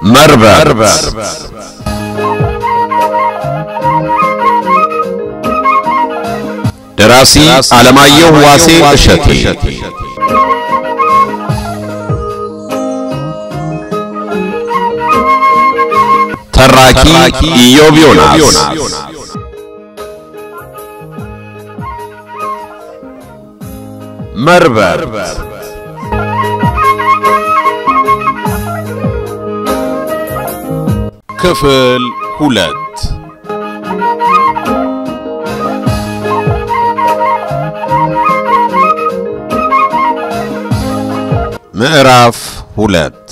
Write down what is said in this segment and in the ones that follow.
መርበብ ደራሲ ዓለማየሁ ዋሴ እሸቴ ተራኪ ኢዮብ ዮናስ መርበብ ክፍል ሁለት ምዕራፍ ሁለት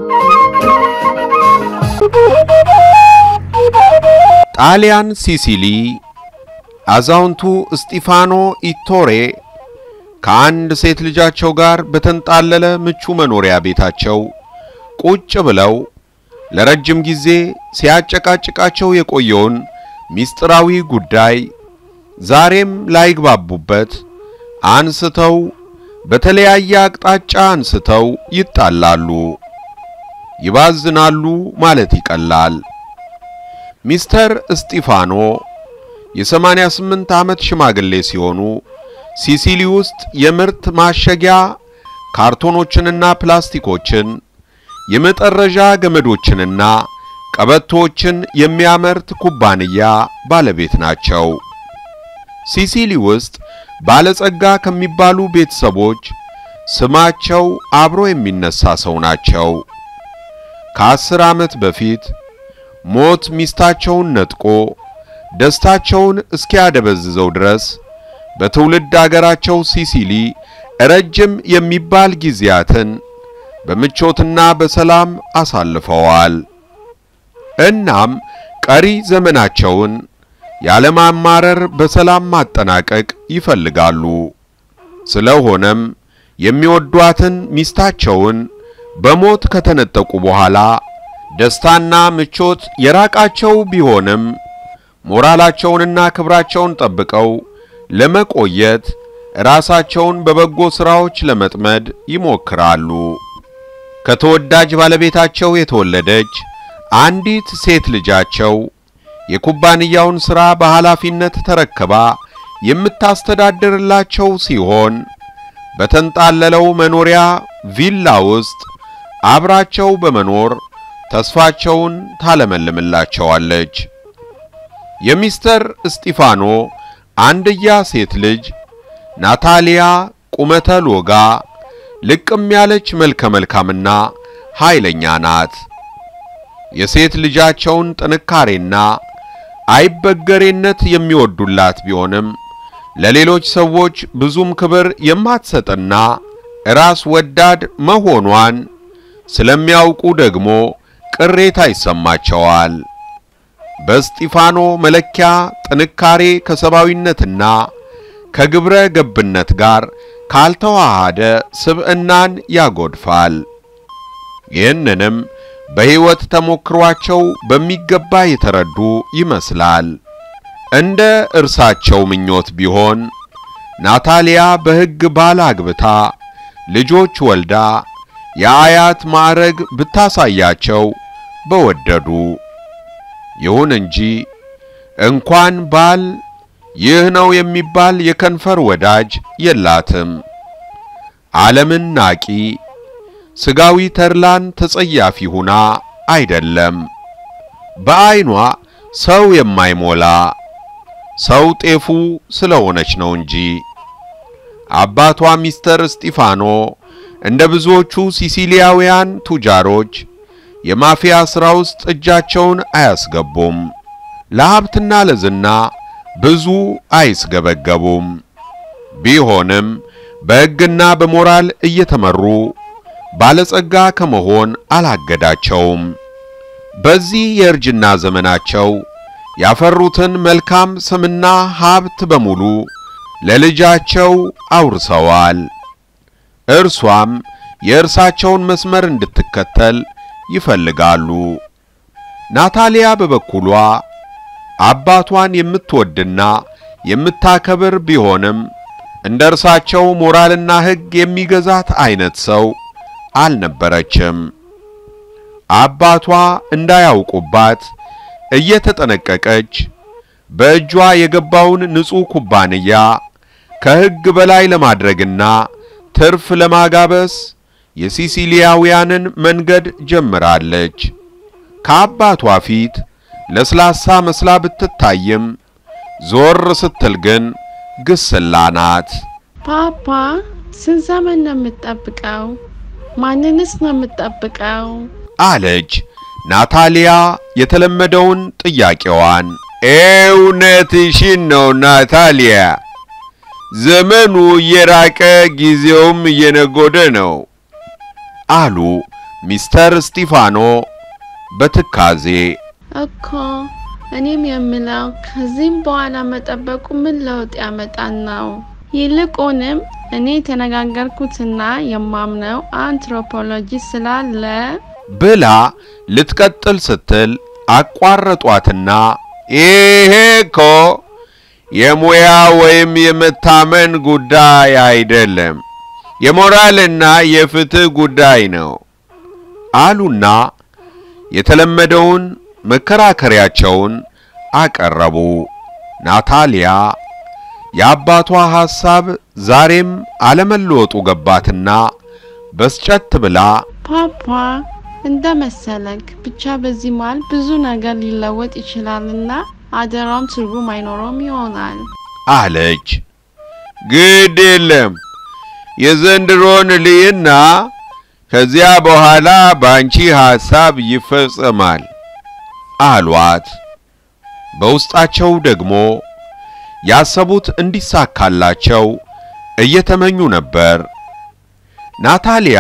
ጣሊያን ሲሲሊ አዛውንቱ እስጢፋኖ ኢቶሬ ከአንድ ሴት ልጃቸው ጋር በተንጣለለ ምቹ መኖሪያ ቤታቸው ቁጭ ብለው ለረጅም ጊዜ ሲያጨቃጭቃቸው የቆየውን ምስጢራዊ ጉዳይ ዛሬም ላይግባቡበት አንስተው በተለያየ አቅጣጫ አንስተው ይጣላሉ፣ ይባዝናሉ ማለት ይቀላል። ሚስተር እስጢፋኖ የሰማንያ ስምንት ዓመት ሽማግሌ ሲሆኑ ሲሲሊ ውስጥ የምርት ማሸጊያ ካርቶኖችንና ፕላስቲኮችን የመጠረዣ ገመዶችንና ቀበቶችን የሚያመርት ኩባንያ ባለቤት ናቸው። ሲሲሊ ውስጥ ባለጸጋ ከሚባሉ ቤተሰቦች ስማቸው አብሮ የሚነሳ ሰው ናቸው። ከአስር ዓመት በፊት ሞት ሚስታቸውን ነጥቆ ደስታቸውን እስኪያደበዝዘው ድረስ በትውልድ አገራቸው ሲሲሊ ረጅም የሚባል ጊዜያትን በምቾትና በሰላም አሳልፈዋል። እናም ቀሪ ዘመናቸውን ያለማማረር በሰላም ማጠናቀቅ ይፈልጋሉ። ስለሆነም የሚወዷትን ሚስታቸውን በሞት ከተነጠቁ በኋላ ደስታና ምቾት የራቃቸው ቢሆንም ሞራላቸውንና ክብራቸውን ጠብቀው ለመቆየት ራሳቸውን በበጎ ሥራዎች ለመጥመድ ይሞክራሉ። ከተወዳጅ ባለቤታቸው የተወለደች አንዲት ሴት ልጃቸው የኩባንያውን ሥራ በኃላፊነት ተረክባ የምታስተዳድርላቸው ሲሆን በተንጣለለው መኖሪያ ቪላ ውስጥ አብራቸው በመኖር ተስፋቸውን ታለመልምላቸዋለች። የሚስተር እስጢፋኖ አንድያ ሴት ልጅ ናታሊያ ቁመተ ሎጋ ልቅም ያለች መልከ መልካምና ኃይለኛ ናት። የሴት ልጃቸውን ጥንካሬና አይበገሬነት የሚወዱላት ቢሆንም ለሌሎች ሰዎች ብዙም ክብር የማትሰጥና ራስ ወዳድ መሆኗን ስለሚያውቁ ደግሞ ቅሬታ ይሰማቸዋል። በእስጢፋኖ መለኪያ ጥንካሬ ከሰብአዊነትና ከግብረ ገብነት ጋር ካልተዋሃደ ስብዕናን ያጎድፋል። ይህንንም በሕይወት ተሞክሯቸው በሚገባ የተረዱ ይመስላል። እንደ እርሳቸው ምኞት ቢሆን ናታሊያ በሕግ ባል አግብታ ልጆች ወልዳ የአያት ማዕረግ ብታሳያቸው በወደዱ። ይሁን እንጂ እንኳን ባል ይህ ነው የሚባል የከንፈር ወዳጅ የላትም። ዓለምን ናቂ፣ ስጋዊ ተድላን ተጸያፊ ሁና አይደለም፣ በዐይኗ ሰው የማይሞላ ሰው ጤፉ ስለሆነች ነው እንጂ። አባቷ ሚስተር እስጢፋኖ እንደ ብዙዎቹ ሲሲሊያውያን ቱጃሮች የማፊያ ሥራ ውስጥ እጃቸውን አያስገቡም። ለሀብትና ለዝና ብዙ አይስገበገቡም። ቢሆንም በሕግና በሞራል እየተመሩ ባለጸጋ ከመሆን አላገዳቸውም። በዚህ የእርጅና ዘመናቸው ያፈሩትን መልካም ስምና ሀብት በሙሉ ለልጃቸው አውርሰዋል። እርሷም የእርሳቸውን መስመር እንድትከተል ይፈልጋሉ። ናታሊያ በበኩሏ አባቷን የምትወድና የምታከብር ቢሆንም እንደ እርሳቸው ሞራልና ሕግ የሚገዛት አይነት ሰው አልነበረችም። አባቷ እንዳያውቁባት እየተጠነቀቀች በእጇ የገባውን ንጹሕ ኩባንያ ከሕግ በላይ ለማድረግና ትርፍ ለማጋበስ የሲሲሊያውያንን መንገድ ጀምራለች። ከአባቷ ፊት ለስላሳ መስላ ብትታይም ዞር ስትል ግን ግስላ ናት። ፓፓ ስንት ዘመን ነው የምትጠብቀው? ማንንስ ነው የምትጠብቀው? አለች ናታሊያ የተለመደውን ጥያቄዋን። እውነትሽን ነው ናታሊያ፣ ዘመኑ እየራቀ ጊዜውም እየነጎደ ነው አሉ ሚስተር ስቲፋኖ በትካዜ። እኮ እኔም የምለው ከዚህም በኋላ መጠበቁ ምን ለውጥ ያመጣል ነው። ይልቁንም እኔ የተነጋገርኩትና የማምነው አንትሮፖሎጂ ስላለ ብላ ልትቀጥል ስትል አቋረጧትና ይሄ እኮ የሙያ ወይም የመታመን ጉዳይ አይደለም፣ የሞራልና የፍትህ ጉዳይ ነው አሉና የተለመደውን መከራከሪያቸውን አቀረቡ። ናታሊያ የአባቷ ሐሳብ ዛሬም አለመለወጡ ገባትና በስጨት ብላ ፓፓ እንደ መሰለክ ብቻ በዚህ መሃል ብዙ ነገር ሊለወጥ ይችላልና አደራውም ትርጉም አይኖረውም ይሆናል አለች። ግድ የለም የዘንድሮን ልይና ከዚያ በኋላ በአንቺ ሐሳብ ይፈጸማል አሏት። በውስጣቸው ደግሞ ያሰቡት እንዲሳካላቸው እየተመኙ ነበር። ናታሊያ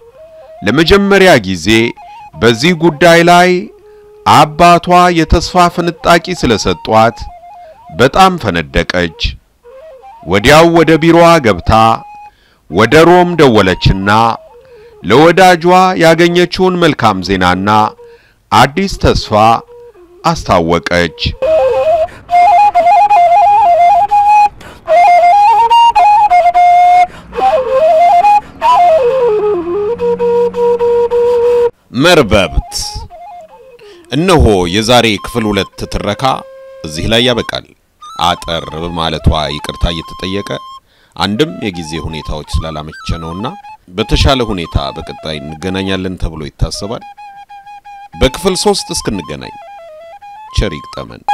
ለመጀመሪያ ጊዜ በዚህ ጉዳይ ላይ አባቷ የተስፋ ፍንጣቂ ስለሰጧት በጣም ፈነደቀች። ወዲያው ወደ ቢሮዋ ገብታ ወደ ሮም ደወለችና ለወዳጇ ያገኘችውን መልካም ዜናና አዲስ ተስፋ አስታወቀች። መርበብት እነሆ የዛሬ ክፍል ሁለት ትረካ እዚህ ላይ ያበቃል። አጠር በማለቷ ይቅርታ እየተጠየቀ አንድም የጊዜ ሁኔታዎች ስላላመቸ ነውና በተሻለ ሁኔታ በቀጣይ እንገናኛለን ተብሎ ይታሰባል። በክፍል ሶስት እስክንገናኝ ቸር ይግጠመን።